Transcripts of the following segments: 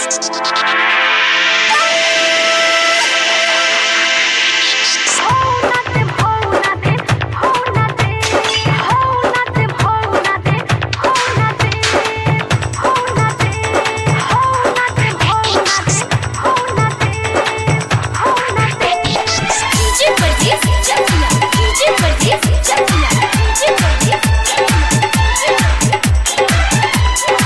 DJ Pardes Chakia DJ Pardes Chakia DJ Pardes चकिया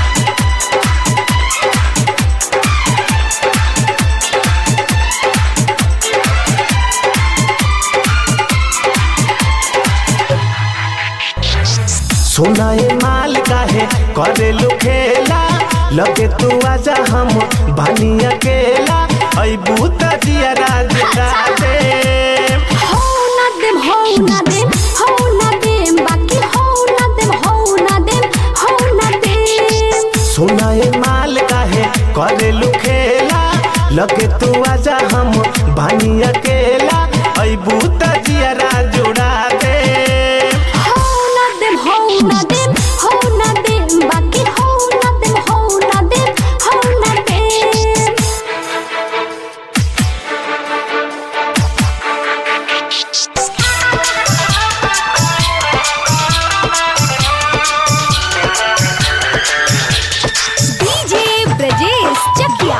सोना ये माल काहे करे लो खेला लगे तू आजा हम बानी अकेला अबू तजिया राज दे हो ना देम हो ना देम हो ना देम बाकी हो ना देम हो ना देम हो ना देम सोना ये माल काहे करे लो खेला लगे तू आजा हम बानी अकेला अबू तजिया राज जोड़ा दे हो ना देम हो ना देम हो ना देम बाकी हो ना देम हो ना देम हो ना देम डीजे ब्रजेश चकिया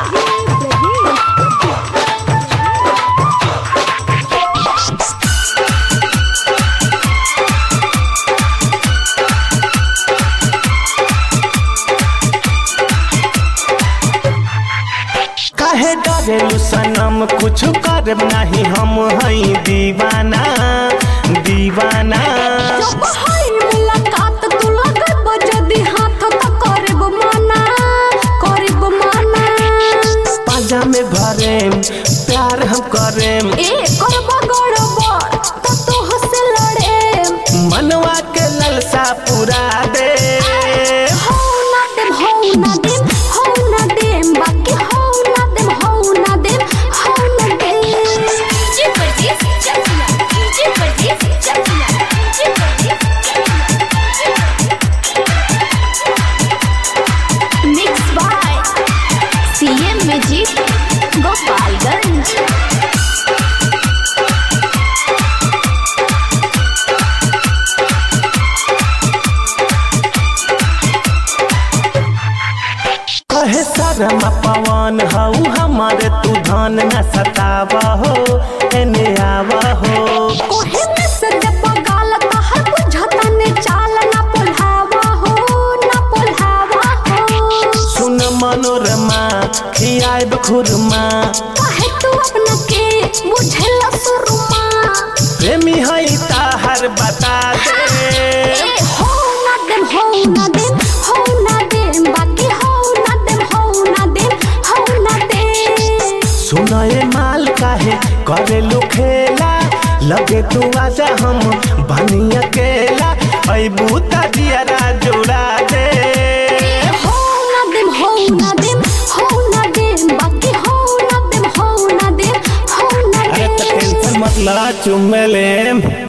काहे डरेलू सनम कुछ करब नहीं हम हई दीवाना दीवाना जब हई मुलाकात तू लगब जदी हाथ त करब मना करब मना पाजा में भरेम प्यार हम करेम ए करब गड़बड़ त तू हसे लड़े मनवा के ललसा पूरा दे हो ना देम हो ना देम हो ना देम बाकी हो ना देम हो ना देम हो ना देम DJ Pardes Chakia DJ Pardes Chakia DJ Pardes mix by CM magic Gopalganj कहे शर्मा पवन हऊ हमारे तू धन न सतावा हो एने आवा हो कोहे में सद पगाल तहर बुझता ने चाल ना पोल्हावा हो ना पोल्हावा हो सुन मनोरमा खियाब खुरमा काहे तू अपना के बुझेला सुरमा प्रेमी हई ताहर बता दे ए हो ना देम हो ना देम हो ना देम बाकी हो ना देम हो ना देम हो ना देम सुना ये माल काहे करे लो खेला लगे तू आजा हम बनी अकेला अबू तजिया जोड़ा दे हो ना देम हो ना देम हो ना देम बाकी हो ना देम हो ना देम हो ना अरे तो देम टेंशन मत ला चुम्मे ले